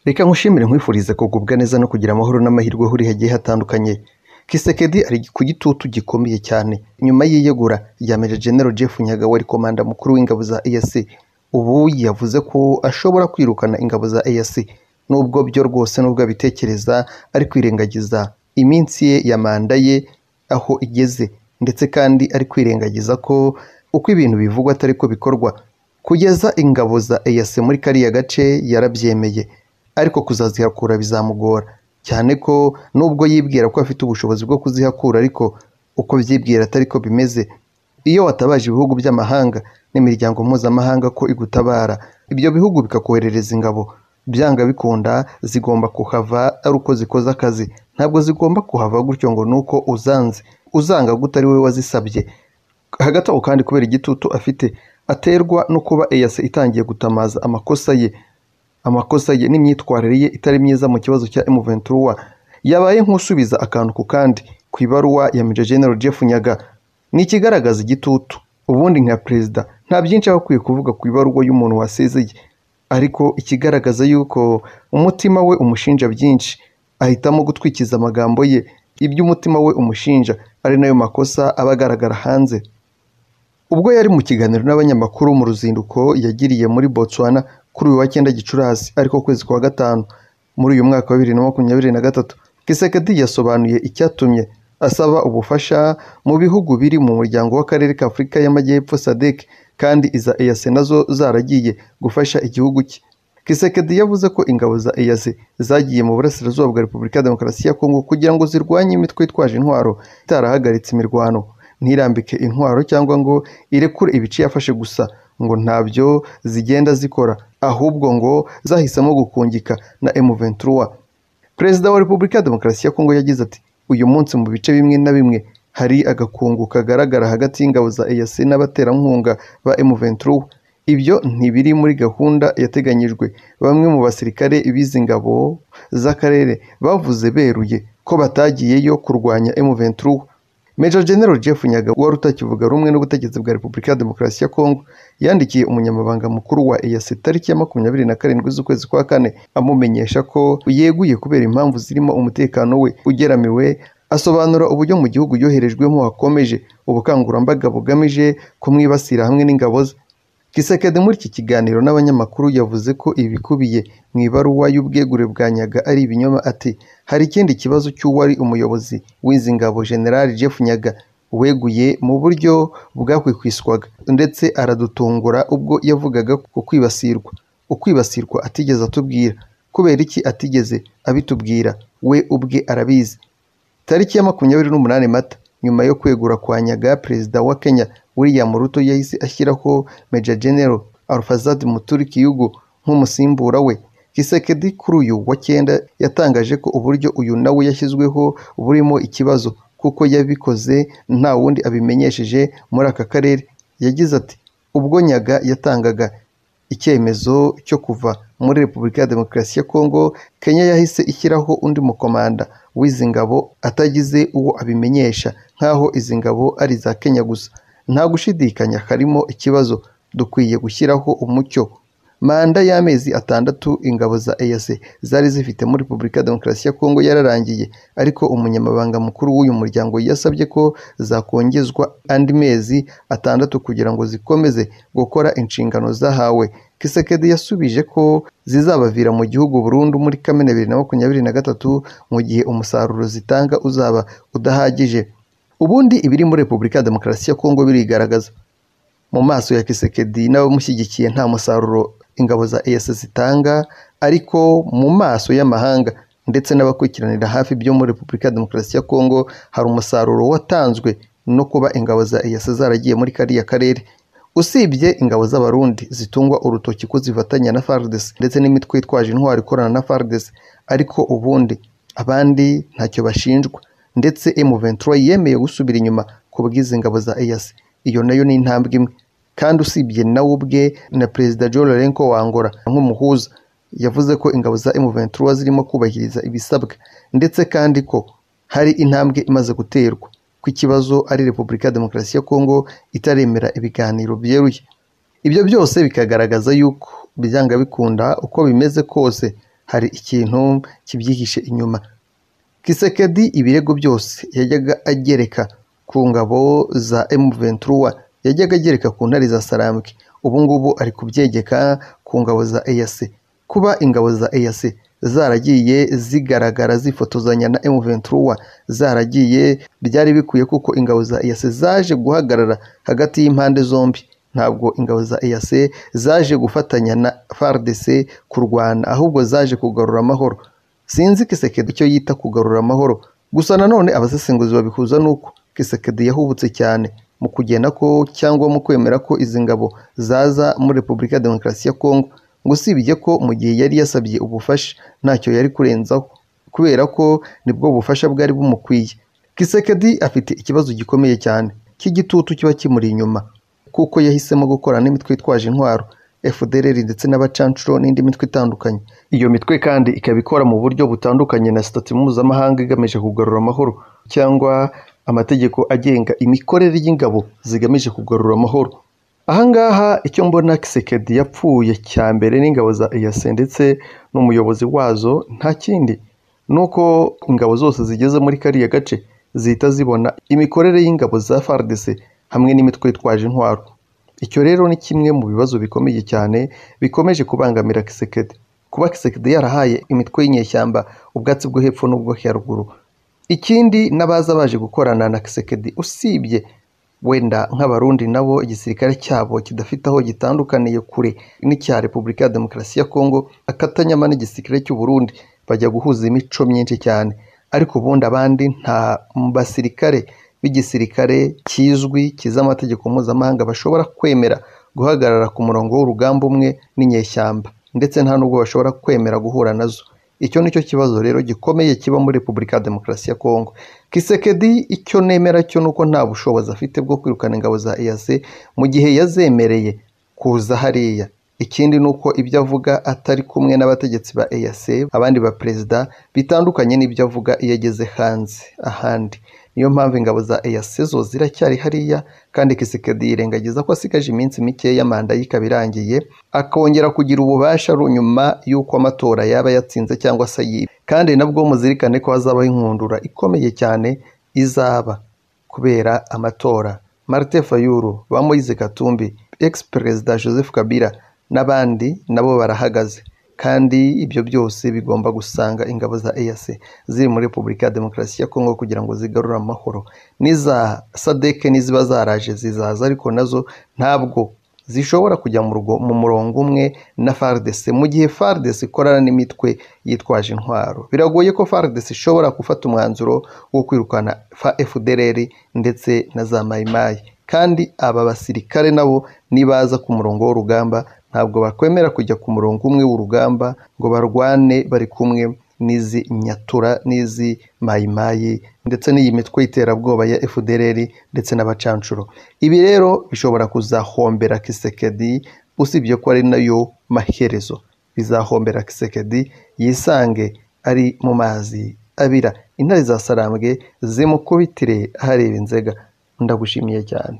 Reka nkushimire nkwifurize kugubwa neza no kugira amahoro n'amahirwe aho uri hagiye hatandukanye Kisekedi ari ku gitutu gikomeye cyane nyuma y'iyegura rya Maj Gen Jeff Nyagawa ari komanda mukuru w'ingabo za EAC ubu yavuze ko ashobora kwirukana ingabo za EAC nubwo byo rwose nubwo abitekereza ari kwirengagiza iminsi ye ya manda ye aho igeze ndetse kandi ari kwirengagiza ko uko ibintu bivugwa atari ko bikorwa kugeza ingabo za EAC muri kariya gace yarabyemeye ariko kuzazihakura bizamugora cyane ko nubwo yibwira ko afite ubushobozi bwo kuzihakura ariko uko byibwira atari ko bimeze iyo watabaje ibihugu by'amahanga n'imiryango mpuzamahanga ko igutabara ibyo bihugu bikakoherereza ingabo byanga bikunda zigomba kuhava ari uko zikoze akazi ntabwo zigomba kuhava gutyo ngo ni uko uzanze uzanga gute ari wowe wazisabye hagati aho kandi kubera igitutu afite aterwa no kuba eyase itangiye gutamaza amakosa ye amakosa ye n'imyitwarire ye itari myiza mu kibazo cya M23 yabaye nk'usubiza akantu ku kandi ku ibaruwa ya Maj Gen Jeff Nyaga ni ikigaragaza igitutu ubundi nka perezida nta byinshi aba akwiye kuvuga ku ibaruwa y'umuntu wasezeye ariko ikigaragaza yuko umutima we umushinja byinshi ahitamo gutwikiza amagambo ye ibyo umutima we umushinja ari nayo makosa aba agaragara hanze ubwo yari mu kiganiro n'abanyamakuru mu ruzinduko yagiriye muri Botswana kuri uyu wa cyenda Gicurasi ariko ukwezi kwa gatanu muri uyu mwaka wa bibiri na makumyabiri na gatatu Kisekedi yasobanuye icyatumye asaba ubufasha mu bihugu biri mu muryango w'akarere ka Afurika y'Amajyepfo SADC kandi iza EAC nazo zaragiye gufasha igihugu cye Kisekedi yavuze ko ingabo za EAC zagiye mu burasirazuba bwa Repubulika ya Demokarasi ya Kongo kugira ngo zirwanye imitwe yitwaje intwaro itarahagaritse imirwano ntirambike intwaro cyangwa ngo irekure ibice yafashe gusa ngo ntabyo zigenda zikora ahubwo ngo zahisemo gukungika na M23 Perezida wa Repubulika ya Demokarasi ya Kongo yagize ati uyu munsi mu bice bimwe na bimwe hari agakungu kagaragara hagati y'ingabo za EAC n'abaterankunga ba M23 ibyo ntibiri muri gahunda yateganyijwe bamwe mu basirikare b'izi ngabo z'akarere bavuze beruye ko batagiyeyo kurwanya M23 Major General Jeff Nyaga wari utakivuga rumwe n'ubutegetsi bwa Repubulika ya Demokarasi ya Kongo yandikiye umunyamabanga mukuru wa EAC tariki ya makumyabiri na karindwi z'ukwezi kwa kane amumenyesha ko yeguye kubera impamvu zirimo umutekano we ugeramiwe asobanura uburyo mu gihugu yoherejwemo hakomeje ubukangurambaga bugamije kumwibasira hamwe n'ingabo ze Kisekedi muri iki kiganiro n'abanyamakuru yavuze ko ibikubiye mu ibaruwa y'ubwegure bwa Nyaga ari ibinyoma ati hari ikindi kibazo cy'uwari umuyobozi w'izi ngabo General Jeff Nyaga weguye mu buryo bwakwikwiswaga ndetse aradutungura ubwo yavugaga ku kwibasirwa ukwibasirwa atigeze atubwira kubera iki atigeze abitubwira we ubwe arabizi tariki ya makumyabiri n'umunani mata nyuma yo kwegura kwa Nyaga perezida wa Kenya William Ruto yahise ashyiraho Major General Alfazad Muturi Kiyugo nk'umusimbura we Kisekedi kuri uyu wa cyenda yatangaje ko uburyo uyu nawe yashyizweho burimo ikibazo kuko yabikoze nta wundi abimenyesheje muri aka karere yagize ati ubwo Nyaga yatangaga icyemezo cyo kuva muri Repubulika ya Demokarasi ya Kongo Kenya yahise ishyiraho undi mukomanda w'izi ngabo atagize uwo abimenyesha nk'aho izi ngabo ari iza Kenya gusa nta gushidikanya harimo ikibazo dukwiye gushyiraho umucyo manda y'amezi atandatu ingabo za EAC zari zifite muri Repubulika ya Demokarasi ya Kongo yararangiye ariko umunyamabanga mukuru w'uyu muryango yasabye ko zakongezwa andi mezi atandatu kugira ngo zikomeze gukora inshingano zahawe Kisekedi yasubije ko zizabavira mu gihugu burundu muri Kamena bibiri na makumyabiri na gatatu mu gihe umusaruro zitanga uzaba udahagije ubundi ibiri muri Repubulika ya Demokarasi ya Kongo birigaragaza mu maso ya Kisekedi n'abamushyigikiye nta musaruro ingabo za EAC zitanga ariko mu maso y'amahanga ndetse n'abakurikiranira hafi byo muri Repubulika ya Demokarasi ya Kongo hari umusaruro watanzwe no kuba ingabo za EAC zaragiye muri kariya karere usibye ingabo z'abarundi zitungwa urutoki ko zifatanya na FARDC ndetse n'imitwe yitwaje intwaro ikorana na FARDC ariko ubundi abandi ntacyo bashinjwa ndetse M23 yemeye gusubira inyuma ku bw'izi ngabo za EAC iyo nayo ni intambwe imwe kandi usibye nawe ubwe na Perezida Joe Lourenco wa Angola nk'umuhuza yavuze ko ingabo za M23 zirimo kubahiriza ibisabwa ndetse kandi ko hari intambwe imaze guterwa ku ikibazo ari Repubulika ya Demokarasi ya Kongo itaremera ibiganiro byeruye ibyo byose bikagaragaza yuko byanga bikunda uko bimeze kose hari ikintu kibyihishe inyuma kisekedi ibirego byose yajyaga agereka ku ngabo za emuventura yajyaga agereka ku ntare za sarambwe ubu ngubu ari kubyegeka ku ngabo za eyase kuba ingabo za eyase zaragiye zigaragara zifotozanya na emuventura zaragiye byari bikwiye kuko ingabo za eyase zaje guhagarara hagati y'impande zombi ntabwo ingabo za eyase zaje gufatanya na fardc kurwana ahubwo zaje kugarura amahoro sinzi kisekedi icyo yita kugarura amahoro gusa nanone abasesenguzi babihuza n'uko kisekedi yahubutse cyane mu kugena ko cyangwa mu kwemera ko izi ngabo zaza muri repubulika ya demokarasi ya kongo ngo usibye ko mu gihe yari yasabye ubufasha ntacyo yari kurenzaho kubera ko nibwo bufasha bwari bumukwiye kisekedi afite ikibazo gikomeye cyane cy'igitutu kiba kimuri inyuma kuko yahisemo gukorana n'imitwe yitwaje intwaro FDLR ndetse n'abacancuro n'indi mitwe itandukanye iyo mitwe kandi ikaba ikora mu buryo butandukanye na sitati mpuzamahanga igamije kugarura amahoro cyangwa amategeko agenga imikorere y'ingabo zigamije kugarura amahoro ahangaha icyo mbona kisekedi yapfuye cya mbere n'ingabo za eyase ndetse n'umuyobozi wazo nta kindi ni uko ingabo zose zigeze muri kariya gace zihita zibona imikorere y'ingabo za FARDC hamwe n'imitwe yitwaje intwaro icyo rero ni kimwe mu bibazo bikomeye cyane bikomeje kubangamira kisekedi kuba kisekedi yarahaye imitwe y'inyeshyamba ubwatsi bwo hepfo n'ubwo haruguru ikindi n'abaza baje gukorana na kisekedi usibye wenda nk'abarundi nabo igisirikare cyabo kidafite aho gitandukaniye kure n'icya repubulika ya demokarasi ya kongo akatanyama n'igisirikare cy'uburundi bajya guhuza imico myinshi cyane ariko ubundi abandi nta basirikare b'igisirikare kizwi kiza amategeko mpuzamahanga bashobora kwemera guhagarara ku murongo w'urugamba umwe n'inyeshyamba ndetse nta nubwo bashobora kwemera guhura nazo icyo ni cyo kibazo rero gikomeye kiba muri repubulika ya demokarasi ya kongo kisekedi icyo nemera cyo ni uko nta bushobozi afite bwo kwirukana ingabo za eyase mu gihe yazemereye kuza hariya ikindi ni uko ibyo avuga atari kumwe n'abategetsi ba eyase abandi ba perezida bitandukanye n'ibyo avuga iyo ageze hanze ahandi niyo mpamvu ingabo za eyase zo ziracyari hariya kandi kisekedi yirengagiza ko asigaje iminsi mikeya manda ye ikaba irangiye akongera kugira ububasha nyuma y'uko amatora yaba yatsinze cyangwa se yibe kandi nabwo muzirikane ko hazabaho inkundura ikomeye cyane izaba kubera amatora marite fayuru ba moise katumbi ex perezida joseph kabila n'abandi nabo barahagaze kandi ibyo byose bigomba gusanga ingabo za eyase ziri muri repubulika ya demokarasi ya kongo kugira ngo zigarure amahoro n'iza sadeke n'iziba zaraje zizaza ariko nazo ntabwo zishobora kujya mu rugo mu murongo umwe na fardese mu gihe fardese ikorana n'imitwe yitwaje intwaro biragoye ko fardese ishobora gufata umwanzuro wo kwirukana fdrr ndetse na za mayimayi kandi aba basirikare nabo nibaza ku murongo w'urugamba ntabwo bakwemera kujya ku murongo umwe w'urugamba ngo barwane bari kumwe n'izi nyatura n'izi mayimayi ndetse n'iyi mitwe y'iterabwoba ya fdr ndetse n'abacancuro ibi rero bishobora kuzahombera kisekedi usibye ko ari nayo maherezo bizahombera kisekedi yisange ari mu mazi abira intare za sarambwe zimukubitire ahareba inzega ndagushimiye cyane